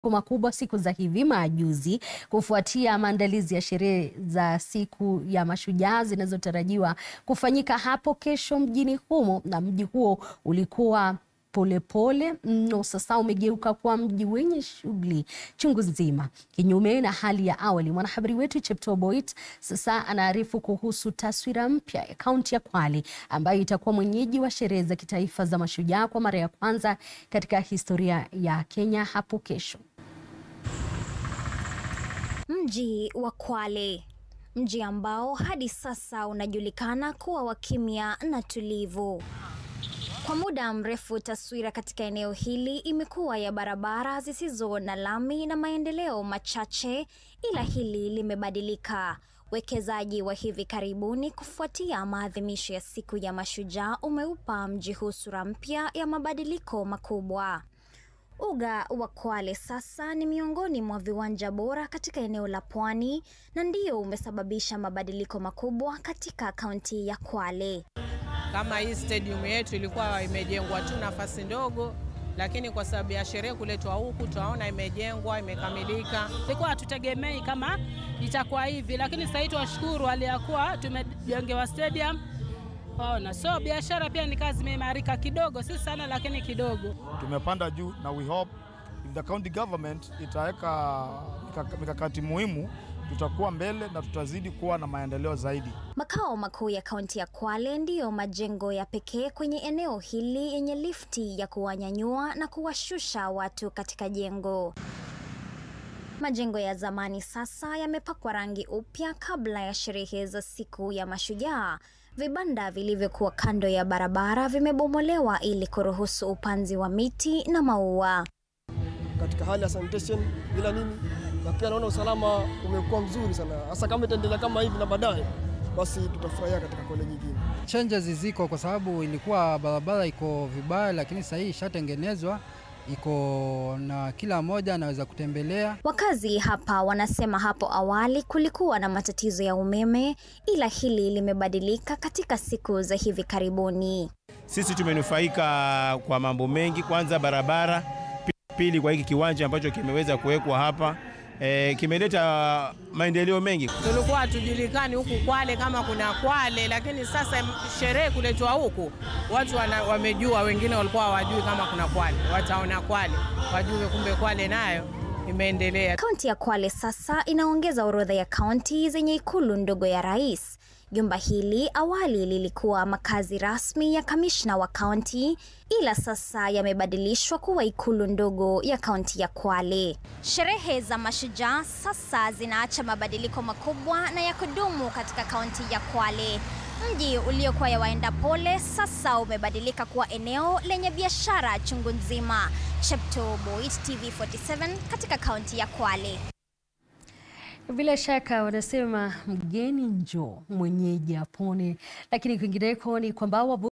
makubwa siku za hivi majuzi kufuatia maandalizi ya sherehe za siku ya mashujaa zinazotarajiwa kufanyika hapo kesho mjini humo, na mji huo ulikuwa polepole mno, sasa umegeuka kuwa mji wenye shughuli chungu nzima, kinyume na hali ya awali. Mwanahabari wetu Cheptoo Boit sasa anaarifu kuhusu taswira mpya ya kaunti ya Kwale ambayo itakuwa mwenyeji wa sherehe za kitaifa za mashujaa kwa mara ya kwanza katika historia ya Kenya hapo kesho. Mji wa Kwale, mji ambao hadi sasa unajulikana kuwa wa kimya na tulivu. Kwa muda mrefu, taswira katika eneo hili imekuwa ya barabara zisizo na lami na maendeleo machache, ila hili limebadilika. Wekezaji wa hivi karibuni kufuatia maadhimisho ya siku ya mashujaa umeupa mji huu sura mpya ya mabadiliko makubwa. Uga wa Kwale sasa ni miongoni mwa viwanja bora katika eneo la Pwani na ndio umesababisha mabadiliko makubwa katika kaunti ya Kwale. Kama hii stadium yetu ilikuwa imejengwa tu nafasi ndogo, lakini kwa sababu ya sherehe kuletwa huku tunaona imejengwa imekamilika. Ilikuwa hatutegemei kama itakuwa hivi, lakini sasa hivi twashukuru hali ya kuwa tumejengewa stadium Ona, so biashara pia ni kazi imeimarika kidogo, si sana lakini kidogo. Tumepanda juu na we hope if the county government itaweka mikakati muhimu, tutakuwa mbele na tutazidi kuwa na maendeleo zaidi. Makao makuu ya kaunti ya Kwale ndiyo majengo ya pekee kwenye eneo hili yenye lifti ya kuwanyanyua na kuwashusha watu katika jengo. Majengo ya zamani sasa yamepakwa rangi upya kabla ya sherehe za siku ya mashujaa. Vibanda vilivyokuwa kando ya barabara vimebomolewa ili kuruhusu upanzi wa miti na maua. Katika hali ya sanitation bila nini, na pia naona usalama umekuwa mzuri sana, hasa kama itaendelea kama hivi na baadaye, basi tutafurahia katika Kwale nyingine. Changes ziko kwa sababu ilikuwa barabara iko vibaya, lakini sasa hii ishatengenezwa iko na kila mmoja anaweza kutembelea. Wakazi hapa wanasema hapo awali kulikuwa na matatizo ya umeme, ila hili limebadilika katika siku za hivi karibuni. Sisi tumenufaika kwa mambo mengi, kwanza barabara, pili kwa hiki kiwanja ambacho kimeweza kuwekwa hapa e, kimeleta maendeleo mengi. Tulikuwa hatujulikani huku Kwale kama kuna Kwale, lakini sasa sherehe kuletwa huku watu wana, wamejua. Wengine walikuwa hawajui kama kuna Kwale, wataona Kwale wajue kumbe Kwale nayo imeendelea. Kaunti ya Kwale sasa inaongeza orodha ya kaunti zenye ikulu ndogo ya rais. Jumba hili awali lilikuwa makazi rasmi ya kamishna wa kaunti, ila sasa yamebadilishwa kuwa ikulu ndogo ya kaunti ya Kwale. Sherehe za mashujaa sasa zinaacha mabadiliko makubwa na ya kudumu katika kaunti ya Kwale. Mji uliokuwa ya waenda pole sasa umebadilika kuwa eneo lenye biashara chungu nzima. Cheptoo Boit, TV47 katika kaunti ya Kwale. Bila shaka wanasema mgeni njoo mwenyeji apone, lakini kwingineko ni kwamba